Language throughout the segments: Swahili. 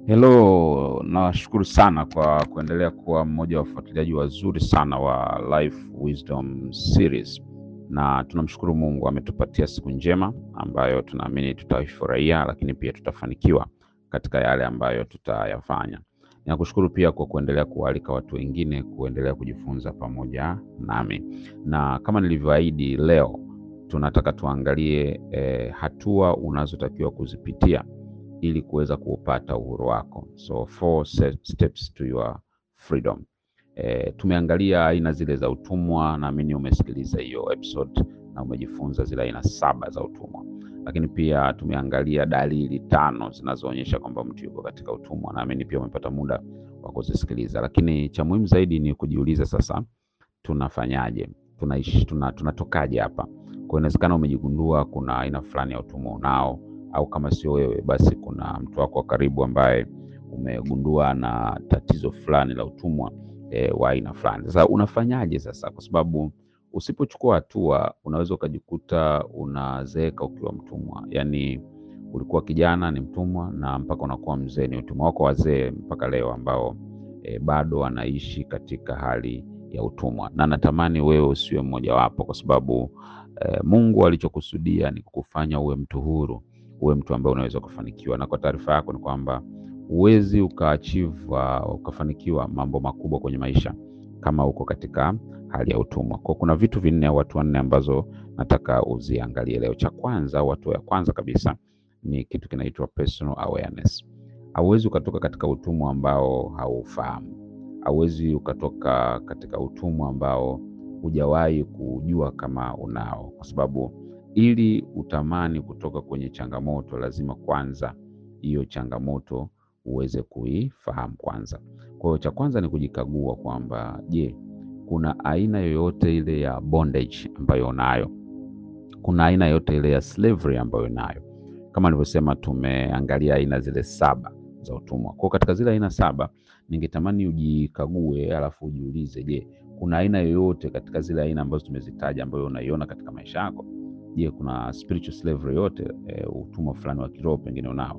Hello, nashukuru sana kwa kuendelea kuwa mmoja wa wafuatiliaji wazuri sana wa Life Wisdom Series, na tunamshukuru Mungu ametupatia siku njema ambayo tunaamini tutaifurahia, lakini pia tutafanikiwa katika yale ambayo tutayafanya. Ninakushukuru pia kwa kuendelea kualika watu wengine kuendelea kujifunza pamoja nami, na kama nilivyoahidi, leo tunataka tuangalie eh, hatua unazotakiwa kuzipitia ili kuweza kuupata uhuru wako. So four se- steps to your freedom. E, tumeangalia aina zile za utumwa, naamini umesikiliza hiyo episode na umejifunza zile aina saba za utumwa, lakini pia tumeangalia dalili tano zinazoonyesha kwamba mtu yuko katika utumwa, naamini pia umepata muda wa kuzisikiliza, lakini cha muhimu zaidi ni kujiuliza sasa, tunafanyaje? Tunaishi, tuna, tunatokaje hapa? Kwa inawezekana umejigundua kuna aina fulani ya utumwa unao au kama sio wewe basi kuna mtu wako wa karibu ambaye umegundua na tatizo fulani la utumwa e, wa aina fulani. Sasa unafanyaje sasa? Kwa sababu usipochukua hatua unaweza ukajikuta unazeeka ukiwa mtumwa, yaani ulikuwa kijana ni mtumwa na mpaka unakuwa mzee ni utumwa. Wako wazee mpaka leo ambao e, bado wanaishi katika hali ya utumwa, na natamani wewe usiwe mmojawapo, kwa sababu e, Mungu alichokusudia ni kukufanya uwe mtu huru uwe mtu ambaye unaweza kufanikiwa. Na kwa taarifa yako ni kwamba huwezi ukaachieve uh, ukafanikiwa mambo makubwa kwenye maisha kama uko katika hali ya utumwa. Kwa kuna vitu vinne au watu wanne ambazo nataka uziangalie leo. Cha kwanza, watu ya kwanza kabisa ni kitu kinaitwa personal awareness. Hauwezi ukatoka katika utumwa ambao haufahamu. Hauwezi ukatoka katika utumwa ambao hujawahi kujua kama unao, kwa sababu ili utamani kutoka kwenye changamoto lazima kwanza hiyo changamoto uweze kuifahamu kwanza. Kwa hiyo cha kwanza ni kujikagua kwamba je, kuna aina yoyote ile ya bondage ambayo unayo? Kuna aina yoyote ile ya slavery ambayo unayo? Kama nilivyosema, tumeangalia aina zile saba za utumwa. Kwa hiyo katika zile aina saba, ningetamani ujikague, alafu ujiulize, je, kuna aina yoyote katika zile aina ambazo tumezitaja ambayo unaiona katika maisha yako? Je, kuna spiritual slavery yote e, utumwa fulani wa kiroho pengine unao,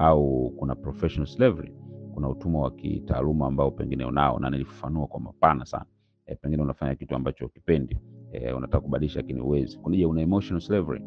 au kuna professional slavery, kuna utumwa wa kitaaluma ambao pengine unao, na nilifafanua kwa mapana sana e, pengine unafanya kitu ambacho ukipendi e, unataka kubadilisha lakini uwezi. Kuna je, una emotional slavery,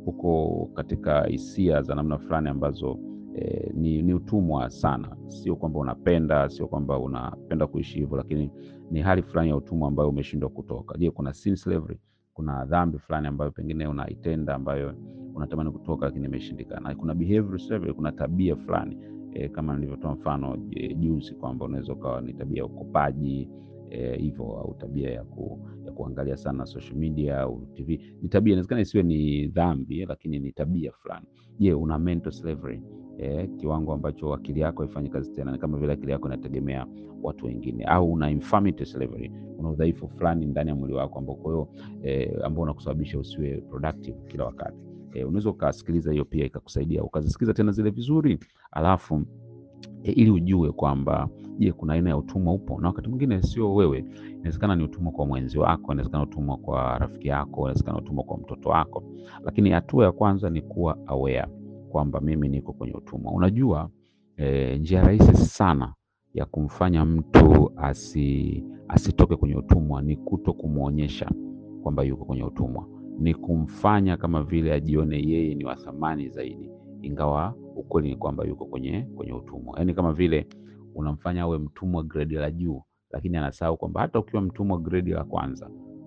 uko katika hisia za namna fulani ambazo e, ni, ni utumwa sana. Sio kwamba unapenda, sio kwamba unapenda kuishi hivyo, lakini ni hali fulani ya utumwa ambayo umeshindwa kutoka. Je, kuna sin slavery kuna dhambi fulani ambayo pengine unaitenda ambayo unatamani kutoka lakini imeshindikana. Kuna behavior slavery, kuna tabia fulani e, kama nilivyotoa mfano e, juzi kwamba unaweza ukawa ni tabia ya ukopaji hivyo e, au tabia ya, ku, ya kuangalia sana social media au TV. Ni tabia, inawezekana isiwe ni dhambi, lakini ni tabia fulani. Je, una mental slavery e, kiwango ambacho akili yako haifanyi kazi tena, ni kama vile akili yako inategemea watu wengine, au una infirmity slavery, una udhaifu fulani ndani ya mwili wako ambao kwa hiyo eh, ambao unakusababisha usiwe productive kila wakati. Eh, unaweza ukasikiliza hiyo pia ikakusaidia ukazisikiliza tena zile vizuri, alafu eh, ili ujue kwamba je, kuna aina ya utumwa upo, na wakati mwingine sio wewe, inawezekana ni utumwa kwa mwenzi wako, inawezekana utumwa kwa rafiki yako, inawezekana utumwa kwa mtoto wako. Lakini hatua ya kwanza ni kuwa aware kwamba mimi niko kwenye utumwa. Unajua eh, njia rahisi sana ya kumfanya mtu asi, asitoke kwenye utumwa ni kuto kumwonyesha kwamba yuko kwenye utumwa, ni kumfanya kama vile ajione yeye ni wa thamani zaidi, ingawa ukweli ni kwamba yuko kwenye kwenye utumwa. Yaani kama vile unamfanya awe mtumwa gredi la juu, lakini anasahau kwamba hata ukiwa mtumwa gredi la kwanza,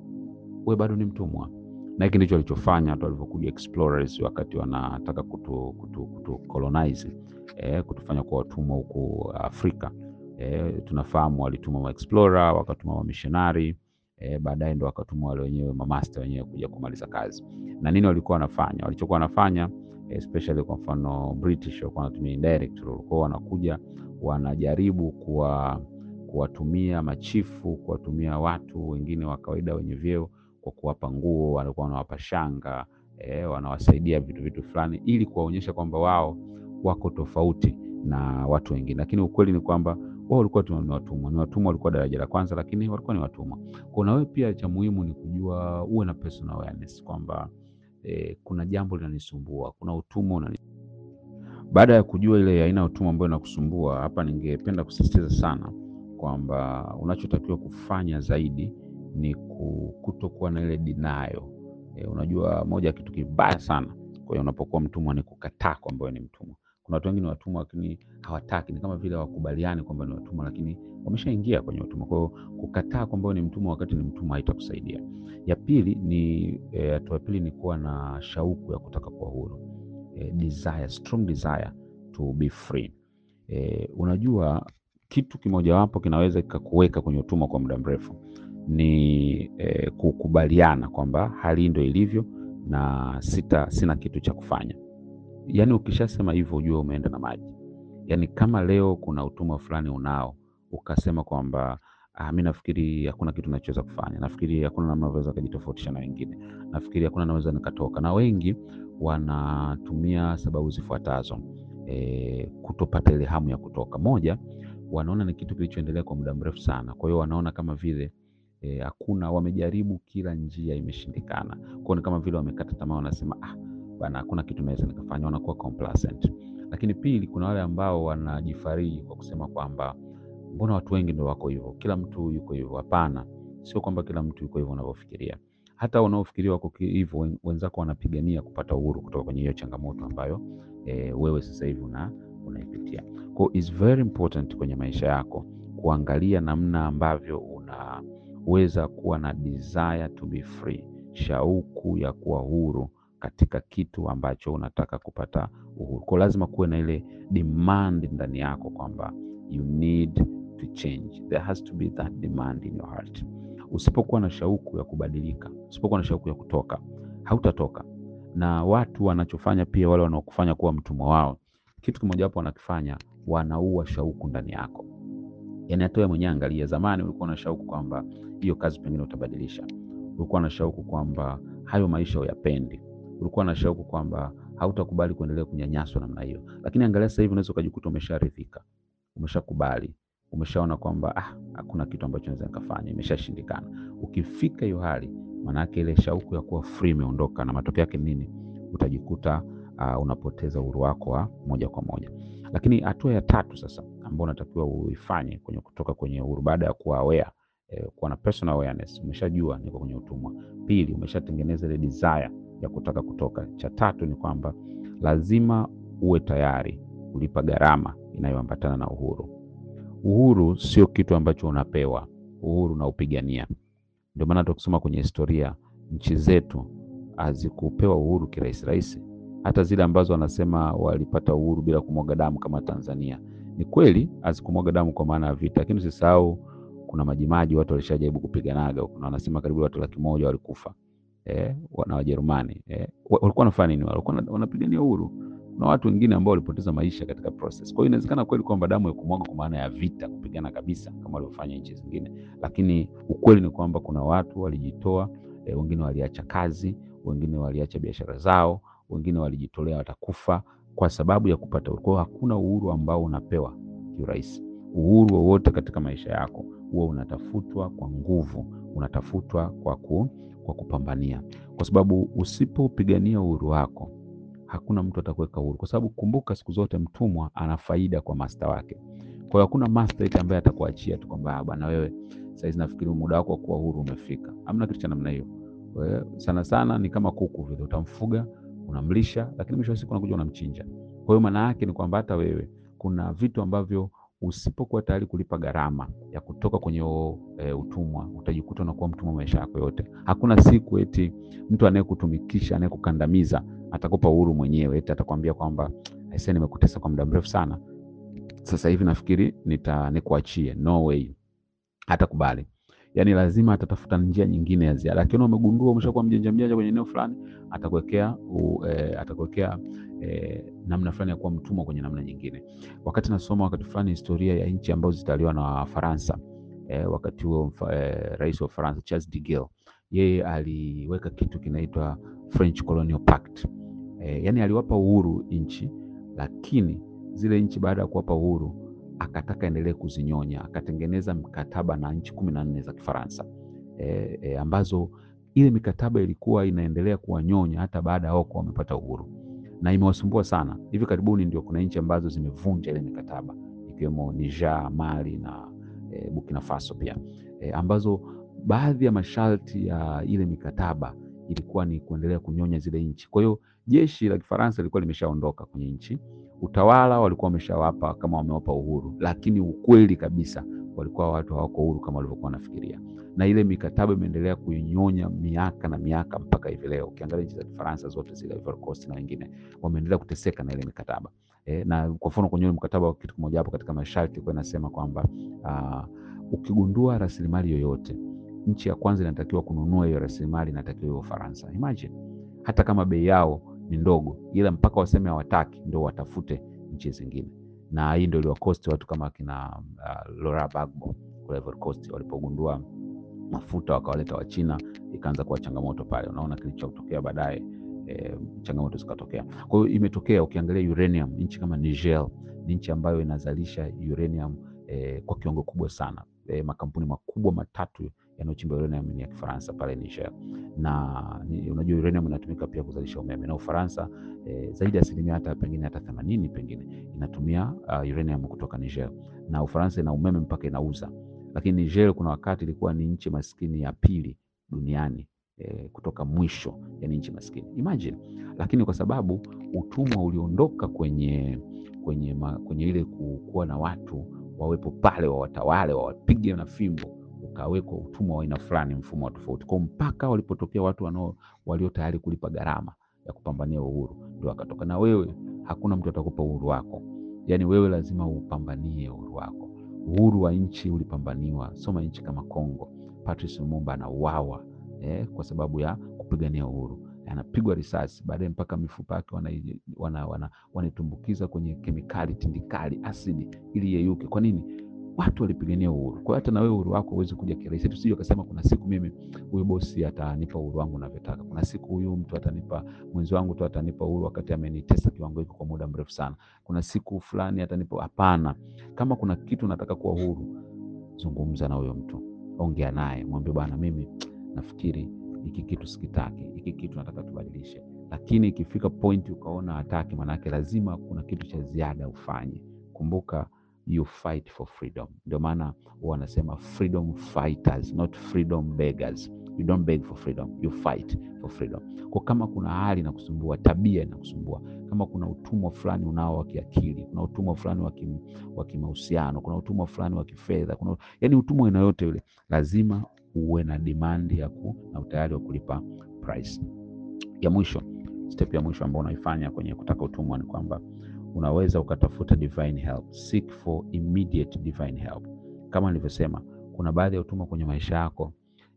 we bado ni mtumwa. Na hiki ndicho alichofanya watu walivyokuja explorers wakati wanataka kutu, kutu, kutu colonize, eh, kutufanya kuwa watumwa huku Afrika. E, tunafahamu walituma ma explorer wakatuma wa missionary e, baadaye ndo wakatuma wale wenyewe mamaster wenyewe kuja kumaliza kazi. Na nini walikuwa wanafanya? Walichokuwa wanafanya especially kwa mfano British walikuwa wanatumia indirect rule, kwa wanakuja wanajaribu kuwa kuwatumia machifu, kuwatumia watu wengine wa kawaida wenye vyeo kwa kuwapa nguo, walikuwa wanawapa shanga e, wanawasaidia vitu vitu fulani ili kuwaonyesha kwamba wao wako tofauti na watu wengine, lakini ukweli ni kwamba wao walikuwa tu ni watumwa, ni watumwa, walikuwa daraja la kwanza, lakini walikuwa ni watumwa. Kwa na wewe pia, cha muhimu ni kujua, uwe na personal awareness kwamba eh, kuna jambo linanisumbua, kuna utumwa unani baada ya kujua ile aina ya utumwa ambayo inakusumbua hapa, ningependa kusisitiza sana kwamba unachotakiwa kufanya zaidi ni kutokuwa na ile denial. E, unajua moja ya kitu kibaya sana kwa hiyo unapokuwa mtumwa ni kukataa kwamba wewe ni mtumwa. Kuna watu wengine watumwa lakini hawataki, ni kama vile hawakubaliani kwamba ni watumwa, lakini wameshaingia kwenye utumwa. Kwa hiyo kukataa kwamba wewe ni mtumwa wakati ni mtumwa haitakusaidia. Ya pili ni hatua ya pili ni kuwa na shauku ya kutaka kuwa huru. E, desire, strong desire to be free. E, unajua kitu kimojawapo kinaweza kikakuweka kwenye utumwa kwa muda mrefu ni e, kukubaliana kwamba hali ndio ilivyo na sita sina kitu cha kufanya. Yaani ukishasema hivyo ujue umeenda na maji. Yaani kama leo kuna utumwa fulani unao ukasema kwamba ah, mi nafikiri hakuna kitu nachoweza kufanya, nafikiri hakuna namna naweza kujitofautisha na wengine, nafikiri hakuna naweza nikatoka. Na wengi wanatumia sababu zifuatazo e, kutopata ile hamu ya kutoka. Moja, wanaona ni kitu kilichoendelea kwa muda mrefu sana, kwa hiyo wanaona kama vile hakuna e, wamejaribu kila njia imeshindikana. Kwao ni kama vile wamekata tamaa, wanasema ah, bana hakuna kitu naweza nikafanya, wanakuwa complacent. Lakini pili, kuna wale ambao wanajifariji kwa kusema kwamba mbona watu wengi ndio wako hivyo, kila mtu yuko hivyo. Hapana, sio kwamba kila mtu yuko hivyo unavyofikiria. Hata wanaofikiria wako hivyo, wenzako wanapigania kupata uhuru kutoka kwenye hiyo changamoto ambayo e, wewe sasa hivi una unaipitia. Kwa is very important kwenye maisha yako kuangalia namna ambavyo unaweza kuwa na desire to be free, shauku ya kuwa huru katika kitu ambacho unataka kupata uhuru. Kwa lazima kuwe na ile demand ndani yako kwamba you need to change. There has to be that demand in your heart. Usipokuwa na shauku ya kubadilika, usipokuwa na shauku ya kutoka, hautatoka. Na watu wanachofanya pia, wale wanaokufanya kuwa mtumwa wao, kitu kimojawapo wanakifanya, wanaua shauku ndani yako. Yaani hata wewe mwenyewe angalia, zamani ulikuwa na shauku kwamba hiyo kazi pengine utabadilisha, ulikuwa na shauku kwamba hayo maisha uyapendi, ulikuwa na shauku kwamba hautakubali kuendelea kunyanyaswa namna hiyo. Lakini angalia sasa hivi, unaweza ukajikuta umesharidhika, umeshakubali, umeshaona kwamba ah, hakuna kitu ambacho naweza nikafanya, imeshashindikana. Ukifika hiyo hali, maana yake ile shauku ya kuwa free imeondoka, na matokeo yake nini? Utajikuta uh, unapoteza uhuru wako wa moja kwa moja. Lakini hatua ya tatu sasa ambayo unatakiwa uifanye kwenye kutoka kwenye uhuru baada ya kuwa aware, eh, kuwa na personal awareness, umeshajua niko kwenye utumwa. Pili, umeshatengeneza ile desire ya kutaka kutoka. Cha tatu ni kwamba lazima uwe tayari kulipa gharama inayoambatana na uhuru. Uhuru sio kitu ambacho unapewa, uhuru unaupigania. Ndio maana tukisoma kwenye historia, nchi zetu hazikupewa uhuru kirahisi rahisi. Hata zile ambazo wanasema walipata uhuru bila kumwaga damu kama Tanzania, ni kweli hazikumwaga damu kwa maana ya vita, lakini usisahau kuna majimaji watu walishajaribu kupiganaga. Kuna wanasema karibu watu laki moja walikufa eh, na Wajerumani eh, walikuwa wanafanya nini? Walikuwa wanapigania uhuru. Kuna watu wengine ambao walipoteza maisha katika process. Kwa hiyo inawezekana kweli kwamba damu haikumwaga kwa maana ya vita, kupigana kabisa kama walivyofanya nchi zingine, lakini ukweli ni kwamba kuna watu walijitoa eh, wengine waliacha kazi, wengine waliacha biashara zao, wengine walijitolea watakufa kwa sababu ya kupata uhuru. Kwa hiyo hakuna uhuru ambao unapewa kiurahisi. Uhuru wowote katika maisha yako huwa unatafutwa kwa nguvu, unatafutwa kwa ku, kwa kupambania, kwa sababu usipopigania uhuru wako hakuna mtu atakuweka huru, kwa sababu kumbuka, siku zote mtumwa ana faida kwa master wake. Kwa hiyo hakuna master eti ambaye atakuachia tu kwamba bwana, wewe saizi nafikiri muda wako wa kuwa huru umefika. Hamna kitu cha namna hiyo. Sana sana ni kama kuku vile, utamfuga unamlisha, lakini mwisho wa siku unakuja unamchinja. Kwa hiyo maana yake ni kwamba hata wewe kuna vitu ambavyo usipokuwa tayari kulipa gharama ya kutoka kwenye o, e, utumwa utajikuta unakuwa mtumwa maisha yako yote. Hakuna siku eti mtu anayekutumikisha anayekukandamiza atakupa uhuru mwenyewe, eti atakwambia kwamba aisee, nimekutesa kwa muda mrefu sana, sasa hivi nafikiri nita nikuachie. No way, hatakubali. Yani lazima atatafuta njia nyingine ya ziada. Akiona umegundua umeshakuwa mjanja mjanja kwenye eneo fulani, atakuwekea e, atakuwekea e, namna fulani ya kuwa mtumwa kwenye namna nyingine. Wakati nasoma wakati fulani historia ya nchi ambazo zitaliwa na Wafaransa e, wakati huo e, rais wa Faransa Charles de Gaulle yeye aliweka kitu kinaitwa French Colonial Pact. E, yani aliwapa uhuru nchi, lakini zile nchi baada ya kuwapa uhuru akataka endelee kuzinyonya, akatengeneza mkataba na nchi kumi na nne za Kifaransa e, e, ambazo ile mikataba ilikuwa inaendelea kuwanyonya hata baada ya wao kuwa wamepata uhuru. na imewasumbua sana. Hivi karibuni ndio kuna nchi ambazo zimevunja ile mikataba ikiwemo Niger, Mali na e, Burkina Faso pia e, ambazo baadhi ya masharti ya ile mikataba ilikuwa ni kuendelea kunyonya zile nchi. Kwa hiyo jeshi la Kifaransa lilikuwa limeshaondoka kwenye nchi, utawala walikuwa wameshawapa kama wamewapa uhuru, lakini ukweli kabisa walikuwa watu hawako huru kama walivyokuwa wanafikiria, na ile mikataba imeendelea kuinyonya miaka na miaka mpaka hivi leo. Ukiangalia nchi za Kifaransa zote zile, Ivory Coast na wengine wameendelea kuteseka na ile mikataba e, na kwa mfano kwenye mkataba wa kitu kimoja hapo katika masharti ilikuwa inasema kwamba uh, ukigundua rasilimali yoyote nchi ya kwanza inatakiwa kununua hiyo rasilimali inatakiwa hiyo Ufaransa. Imagine, hata kama bei yao ni ndogo, ila mpaka waseme hawataki ndo watafute nchi zingine, na hii ndio iliwakosti watu kama kina uh, Laurent Gbagbo kule Ivory Coast walipogundua mafuta wakawaleta Wachina, ikaanza kuwa changamoto pale. Unaona kilichotokea baadaye, e, changamoto zikatokea. Kwa hiyo imetokea, ukiangalia uranium, nchi kama Niger ni nchi ambayo inazalisha uranium e, kwa kiwango kubwa sana. E, makampuni makubwa matatu yanayochimba uranium ni ya Kifaransa pale Niger, na ni, unajua uranium inatumika pia kuzalisha umeme na Ufaransa e, zaidi ya asilimia hata pengine hata themanini pengine inatumia uh, uranium kutoka Niger, na Ufaransa ina umeme mpaka inauza. Lakini Niger kuna wakati ilikuwa ni nchi maskini ya pili duniani e, kutoka mwisho, yani nchi maskini imagine. Lakini kwa sababu utumwa uliondoka kwenye kwenye, ma, kwenye ile kuwa na watu wawepo pale wawatawale wawapige na fimbo ukawekwa utumwa wa aina fulani, mfumo wa tofauti kwa mpaka walipotokea watu wanao walio tayari kulipa gharama ya kupambania uhuru, ndio akatoka. Na wewe hakuna mtu atakupa uhuru wako, yaani wewe lazima upambanie uhuru wako. Uhuru wa nchi ulipambaniwa. Soma nchi kama Kongo, Patrice Lumumba anauawa eh, kwa sababu ya kupigania uhuru, anapigwa risasi, baadaye mpaka mifupa yake wanaitumbukiza wana, wana, wana kwenye kemikali tindikali asidi ili yeyuke. Kwa nini? Watu walipigania uhuru. Kwa hiyo hata na wewe uhuru wako huwezi kuja kirahisi. Tusije ukasema kuna siku mimi huyu bosi atanipa uhuru wangu navyotaka, kuna siku huyu mtu atanipa, mwenzi wangu tu atanipa uhuru wakati amenitesa kiwango hiko kwa muda mrefu sana, kuna siku fulani atanipa. Hapana, kama kuna kitu nataka kuwa huru, zungumza na huyo mtu, ongea naye, mwambie bwana, mimi nafikiri hiki kitu sikitaki, hiki kitu nataka tubadilishe. Lakini ikifika point ukaona hataki, maanake lazima kuna kitu cha ziada ufanye. Kumbuka you fight for freedom. Ndio maana wanasema freedom fighters, not freedom beggars. You don't beg for freedom, you fight for freedom. Kwa kama kuna hali na kusumbua, tabia inakusumbua, kama kuna utumwa fulani unao wa kiakili, kuna utumwa fulani wa kimahusiano, kuna utumwa fulani wa kifedha, kuna yani utumwa aina yote yule, lazima uwe na demand ya ku, na utayari wa kulipa price. Ya mwisho, step ya mwisho ambayo unaifanya kwenye kutaka utumwa ni kwamba unaweza ukatafuta divine help. Seek for immediate divine help. Kama nilivyosema, kuna baadhi ya utumwa kwenye maisha yako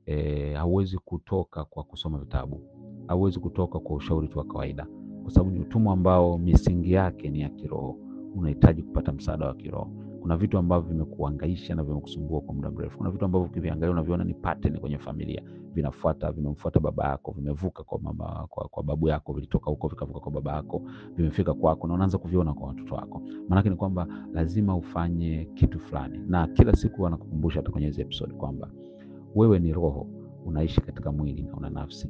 e, hauwezi kutoka kwa kusoma vitabu, hauwezi kutoka kwa ushauri tu wa kawaida, kwa sababu ni utumwa ambao misingi yake ni ya kiroho. Unahitaji kupata msaada wa kiroho. Kuna vitu ambavyo vimekuangaisha na vimekusumbua kwa muda mrefu. Kuna vitu ambavyo ukiviangalia unaviona ni pattern kwenye familia, vinafuata vimemfuata baba yako, vimevuka kwa mama, kwa, kwa babu yako, vilitoka huko vikavuka kwa baba yako, vimefika kwako na unaanza kuviona kwa watoto wako. Maanake ni kwamba lazima ufanye kitu fulani, na kila siku wanakukumbusha hata kwenye hizi episode kwamba wewe ni roho, unaishi katika mwili na una nafsi.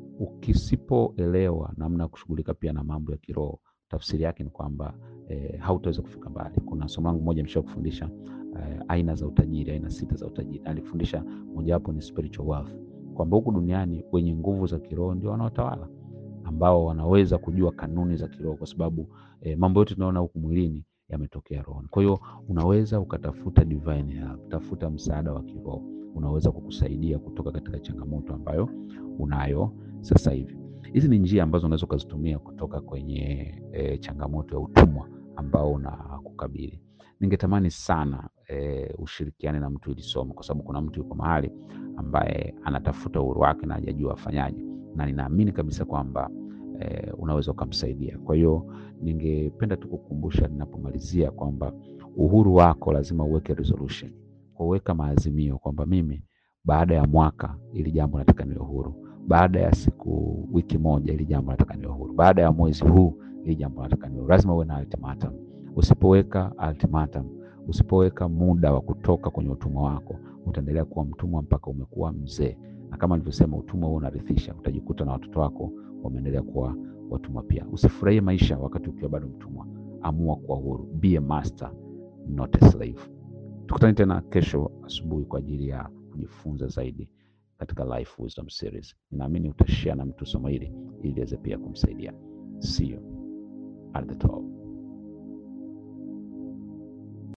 Ukisipoelewa namna ya kushughulika pia na mambo ya kiroho, tafsiri yake ni kwamba E, hautaweza kufika mbali. Kuna somo langu moja nimesha kufundisha e, aina za utajiri, aina sita za utajiri. Alikufundisha mojawapo ni spiritual wealth, kwamba huku duniani wenye nguvu za kiroho ndio wanaotawala, ambao wanaweza kujua kanuni za kiroho, kwa sababu e, mambo yote tunaona huku mwilini yametokea rohoni. Kwa hiyo unaweza ukatafuta divine help, tafuta msaada wa kiroho, unaweza kukusaidia kutoka katika changamoto ambayo unayo sasa hivi. Hizi ni njia ambazo unaweza ukazitumia kutoka kwenye e, changamoto ya utumwa ambao unakukabili. Ningetamani sana e, ushirikiane na mtu ili somo, kwa sababu kuna mtu yuko mahali ambaye anatafuta uhuru wake na hajajua afanyaje, na ninaamini kabisa kwamba e, unaweza ukamsaidia. Kwa hiyo ningependa tu kukumbusha ninapomalizia kwamba uhuru wako lazima uweke resolution, kuweka maazimio kwamba mimi baada ya mwaka ili jambo nataka niwe huru baada ya siku wiki moja ili jambo nataka niwe huru, baada ya mwezi huu ili jambo nataka niwe huru. Lazima uwe na ultimatum. Usipoweka ultimatum, usipoweka muda wa kutoka kwenye utumwa wako, utaendelea kuwa mtumwa mpaka umekuwa mzee, na kama nilivyosema, utumwa huo unarithisha. Utajikuta na watoto wako wameendelea kuwa watumwa pia. Usifurahie maisha wakati ukiwa bado mtumwa. Amua kuwa huru. Be a master, not a slave. Tukutane tena kesho asubuhi kwa ajili ya kujifunza zaidi katika Life Wisdom Series. Ninaamini utashare na mtu somo hili ili iweze pia kumsaidia. See you at the top.